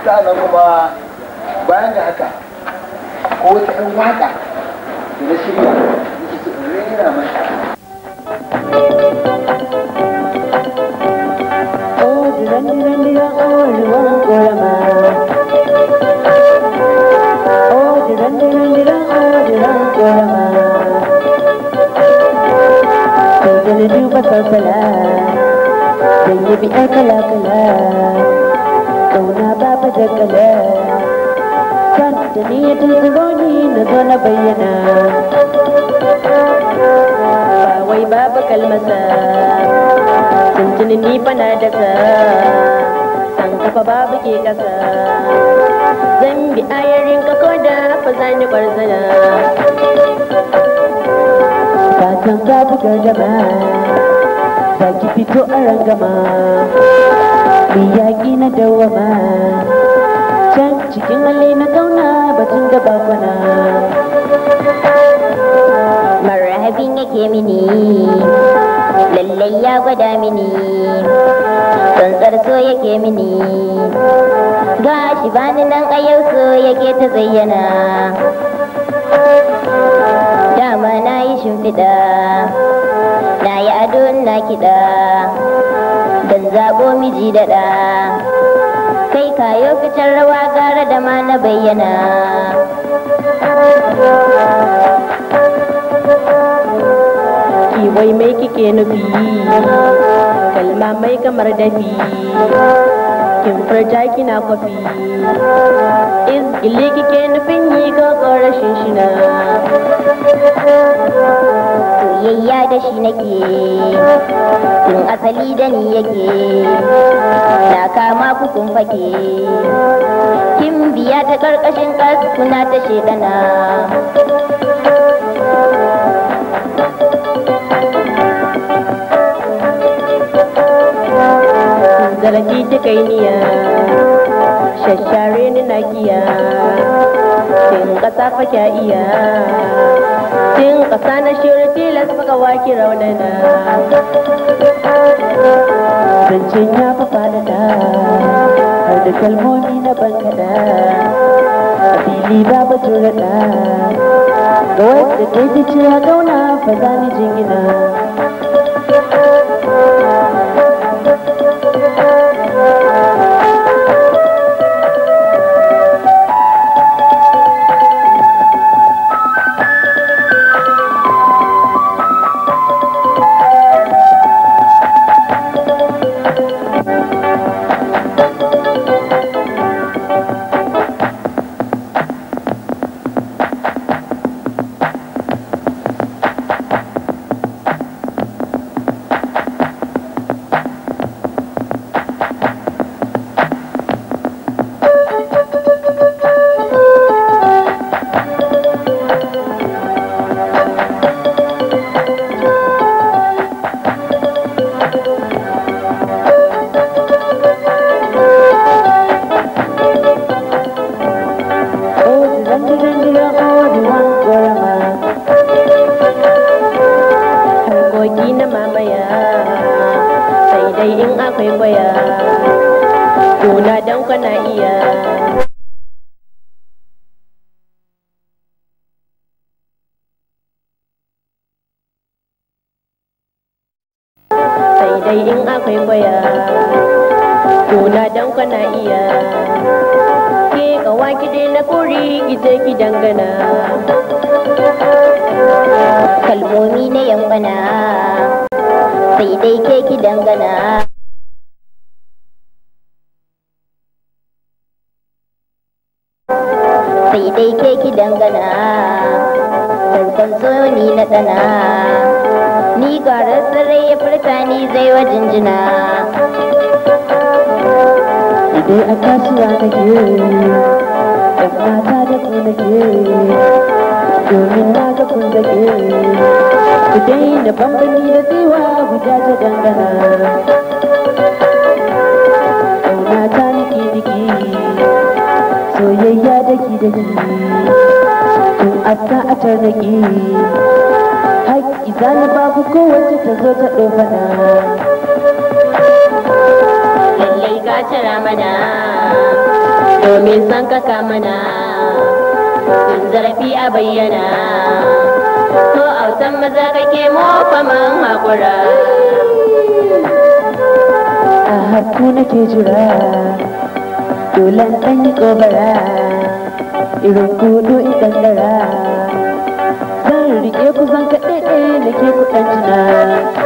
sa'annan kuma bayan da haka ko wata ɗan waƙa da na shirya nake so in rera mata Dan yi bi'ar kala-kala Kauna babu da kala Kan da ni ya tunzuro ni na zo na bayyana Ba wai babu kalmasa Tuntuni ni bana da sa San kafa babu ke kasa Zan bi ayarin ka ko da fa zani barzana Fatan babu gardama za ki fito a rangama mai yaƙi na dawama can cikin hali na kauna batun da bakwana marhabin yake mini lallai ya gwada mini tsantsar so yake mini gashi bani nan a yau so yake ta zayyana dama na yi shimfiɗa na yi ado na kiɗa don zaɓo miji da ɗa kai kayo fitar rawa gara da ma na bayyana ki wai mai kike nufi kalma mai kamar dafi kin furta kina kwafi izgili kike nufin yi ko rashin shina soyayya da shi nake tun asali da ni yake na kama ku kun fake kin biya ta karkashin kuna ta shedana zarafi ta kai niya shashare ni na kiya tin kasa fa kya iya tin kasa na shirya tilas baka waki raunana zancen ya fi fadada har da kalmomi na bankada a fili babu turada ga wadda ke ji cewa gauna fa za ni jingina harkoki na mamaya sai dai in akwai kwaya kuna don kana iya sai dai in akwai kwaya kuna don kana iya ke kawa ki na kuri ki je ki dangana kalmomi na yambana sai dai ke ki dangana sai dai ke ki dangana farkon so ni na tsana ni garar sarai ya furta ni zai wa jinjina Idai a kasuwa nake, ‘yan mata da ku nake, domin na ga kun zage. Ku daina bambani da tsiwa guda ta dangana. Ƙauna ta niki niki, soyayya daki daki, tun asa a tarnaki. Haƙƙi zani babu kowace ta zo ta ɗofana. lallai ka cira mana mai san ka mana in zarafi a bayyana ko autan maza kake mofa man hakura a haku nake jira dolan ɗan yi ƙobara irin kudu idan dara zan rike ku zan kaɗe nake kuɗan jina